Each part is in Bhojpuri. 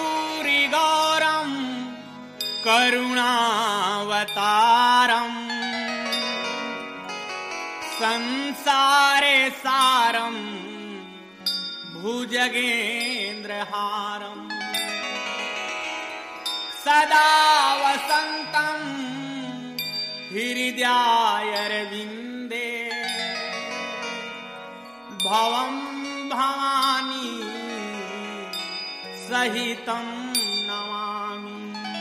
कर्पूरि गौरम करुणावतारम संसारे सारम भुजगेन्द्रहारम सदा वसन्तं हृदयायरविन्दे भवं भवानी सहितं नमामि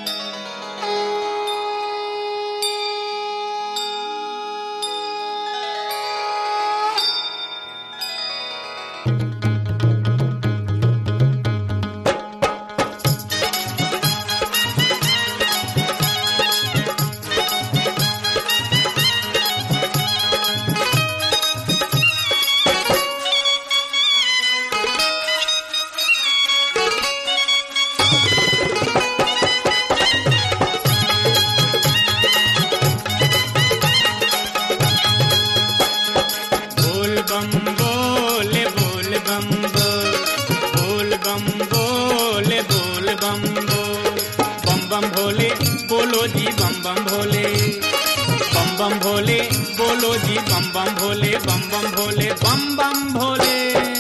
बोल बम बोल बोल बम बोल बोल बम बोल बोल बम बोल बम बम भोले बोलो जी बम बम भोले बम बम भोले बोलो जी बम बम भोले बम बम भोले बम बम भोले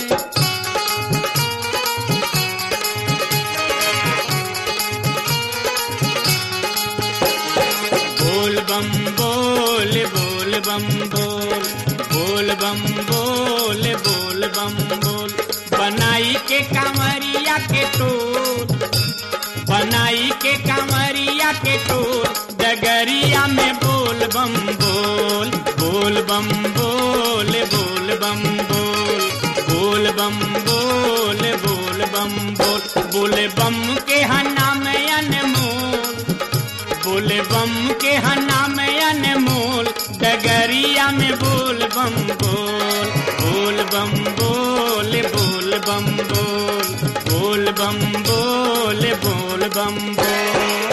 बोल बम बोल बोल बम बोल बोल बम बोल बोल बम बोल बनाई के कांवरिया के टोल बनाई के कांवरिया के टोल डगरिया में बोल बम बोल बोल बम बोल बोल बम बोल बोल बम बोल बोल बम बोल बोले बम के हना में अनमोल बोले बम के हना में अनमोल डगरिया में बोल बम बोल बोल बम बोल बोल बम बोल बोल बम बोल बोल बम बोल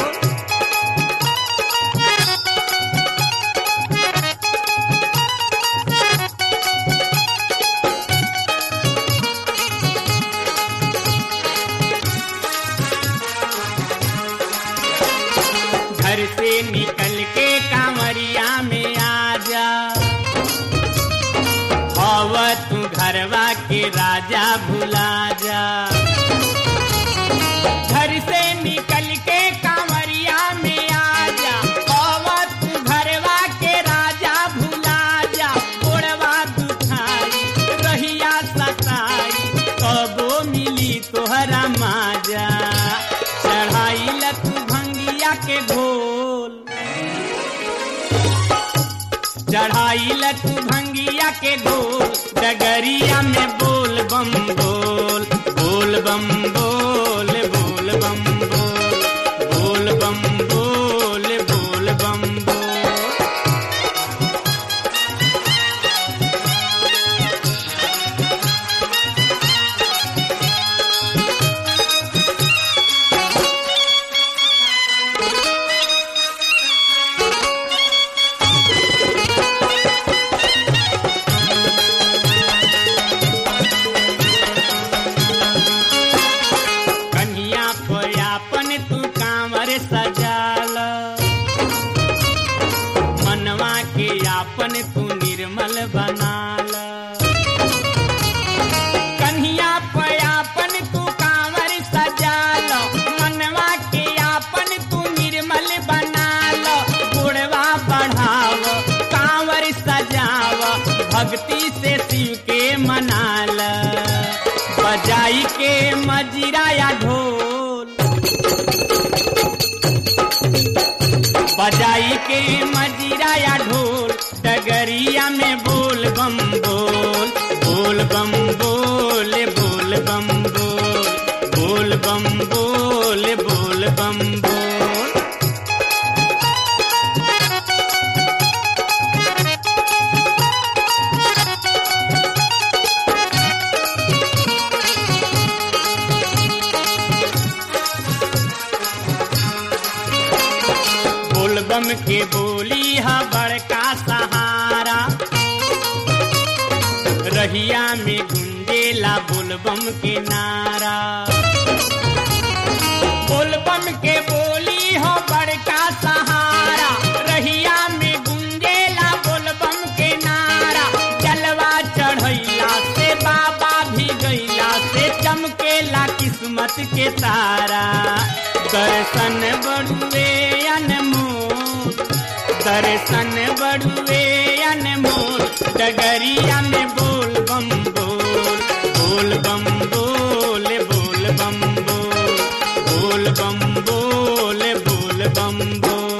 घर से निकल के कांवरिया में आ जा हव तू घरवा के राजा भुला जा घर से निकल के कांवरिया में आ जा हव तू घरवा के राजा भुला जा गोड़वा दुखाई रहिया सताई कबो मिली तोहरा माजा चढ़ाई लतू भंगिया के घोल चढ़ाई लतू भंगिया के घोल डगरिया में बोल बम बोल बोल बम बोल बोल बम बोल बोल बम बोल बोल बम बोल कन्हिया पयापन तू कांवर सजाल मनवा के आपन तू निर्मल बनाल कन्हिया पयापन तू कांवर सजाल मनवा के आपन तू निर्मल बनाल गुड़वा बढ़ाव कांवर सजाव भक्ति से शिव के मनाल बजाई के मजीरा या ढोल बजाई के मजीरा या ढोल डगरिया में बोल बम बोल बोल बम बोल बोल बम बोल बोल बम बोल बोल बम बोल बोल बम के बोली हा बड़का सहारा रहिया में गुंजेला बोल बम के नारा जगत के तारा दर्शन बड़ुए अनमोल दर्शन बड़ुए अनमोल डगरिया में बोल बम बोल बोल बम बोल बोल बम बोल बोल बम बोल बोल बम बोल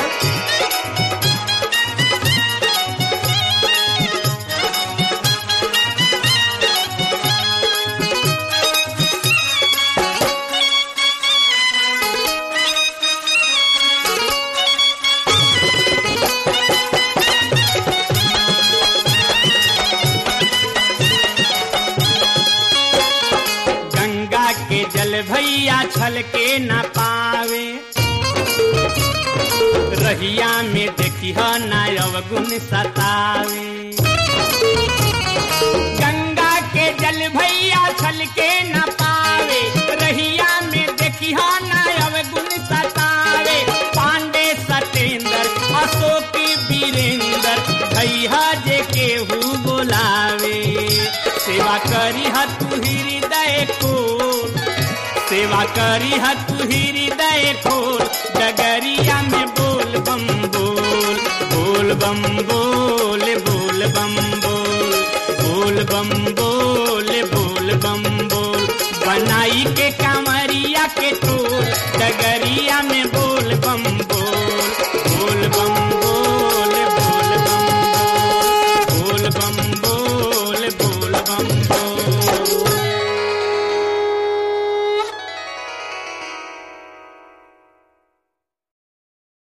गंगा के जल भैया छल के न पावे रहिया में देखी नायव गुण सतावे गंगा के जल भैया छल के न पावे रहिया में देखी नायव गुण सतावे पांडे सतेंद्र अशोक वीरेंद्र भैया जे केहू बोलावे सेवा करी तू हृदय खोल सेवा करी तू हृदय खोल डगरिया में बोल बम बोल बोल बम बोल बोल बम बोल बोल बम बोल बोल बम बोल बनाई के कांवरिया के टोल डगरिया में बोल बम